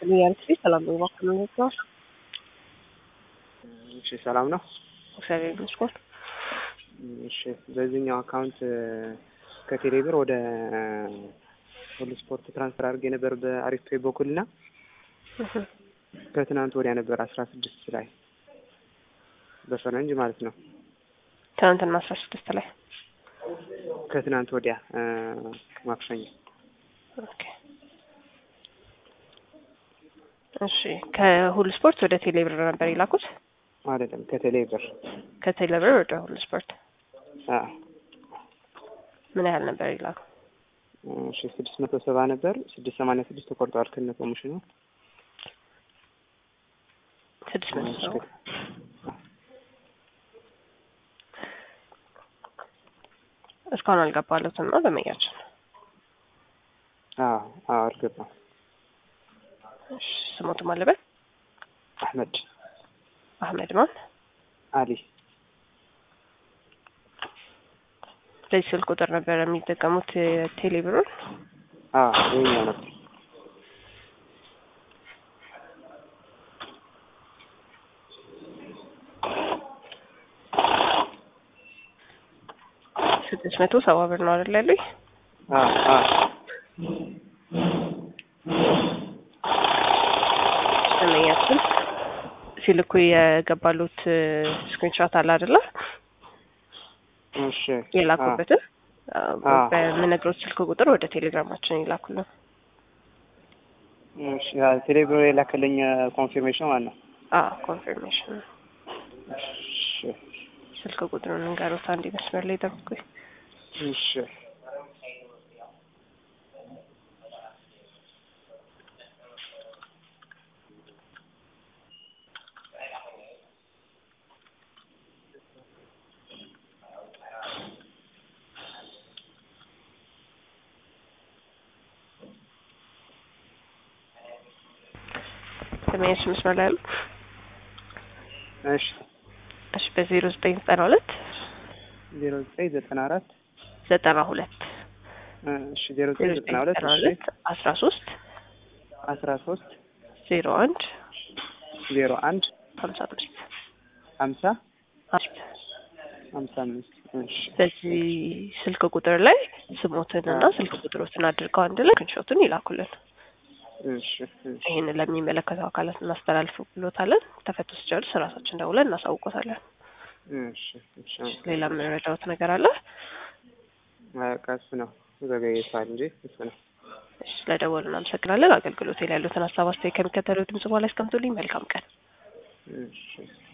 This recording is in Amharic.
ያልኩ ሰላም ነው እባክህ ነው ይባል እሺ ሰላም ነው። እግዚአብሔር ይመስገን። እሺ በዚህኛው አካውንት ከቴሌ ብር ወደ ሁሉ ስፖርት ትራንስፈር አድርጌ ነበር በአሪፍ ፔይ በኩልና ከትናንት ወዲያ ነበር አስራ ስድስት ላይ በፈረንጅ ማለት ነው። ትናንትና አስራ ስድስት ላይ ከትናንት ወዲያ ማክሰኞ። ኦኬ እሺ ከሁሉ ስፖርት ወደ ቴሌ ብር ነበር የላኩት? አይደለም ከቴሌ ብር ከቴሌ ብር ወደ ሁሉ ስፖርት አዎ። ምን ያህል ነበር የላኩ? እሺ ስድስት መቶ ሰባ ነበር ስድስት ሰማንያ ስድስት ተቆርጧል ከነ ኮሚሽኑ ስድስት መቶ ሰባ እስካሁን አልገባለትም ነው ደመኛችን። አዎ አዎ አልገባም። እሺ ስሞቱ ማለበት አህመድ አህመድ ማን? አሊ በዚህ ስልክ ቁጥር ነበር የሚጠቀሙት ቴሌ ብሩን? አዎ ይኸኛው ነበር። ስድስት መቶ ሰባ ብር ነው አይደል ያሉኝ? አዎ አዎ ደመኛችን ሲልኩ የገባሉት ስክሪንሾት አለ አይደለ? እሺ የላኩበትን አዎ። በምነግሮት ስልክ ቁጥር ወደ ቴሌግራማችን ይላኩልን። እሺ ቴሌ ብር የላከልኝ ኮንፊርሜሽን ማለት ነው። አዎ ኮንፊርሜሽን እሺ ስልክ ቁጥሩን እንገሩት። አንድ መስመር ላይ ጠብቁኝ። እሺ ደመኛችን መስመር ላይ አሉ? እሺ እሺ በዜሮ ዘጠኝ ዘጠና ሁለት ዜሮ ዘጠኝ ዘጠና አራት ዘጠና ሁለት እሺ ዜሮ ዘጠኝ ዜሮ ዘጠና ዘጠኝ ሁለት ዘጠና እሺ ሁለት አስራ ሶስት አስራ ሶስት ዜሮ አንድ ዜሮ አንድ ሀምሳ አምስት ሀምሳ አምስት ሀምሳ አምስት እሺ በዚህ ስልክ ቁጥር ላይ ስሞትን እና ስልክ ቁጥሮትን አድርገው አንድ ላይ ክንሾቱን ይላኩልን። እሺ እሺ ይህንን ለሚመለከተው አካላት እናስተላልፍ ብሎታለን። ተፈቶ ሲጨርስ ራሳችን ደውለን እናሳውቆታለን። እሺ እሺ ሌላ የምንረዳውት ነገር አለ? በቃ እሱ ነው ዘገይቷል እንጂ እሱ ነው። እሺ ስለደወሉ እናመሰግናለን። አገልግሎት ላይ ያሉትን ሀሳብ አስተያየት ከሚከተለው ድምጽ በኋላ ያስቀምጡልኝ። መልካም ቀን። እሺ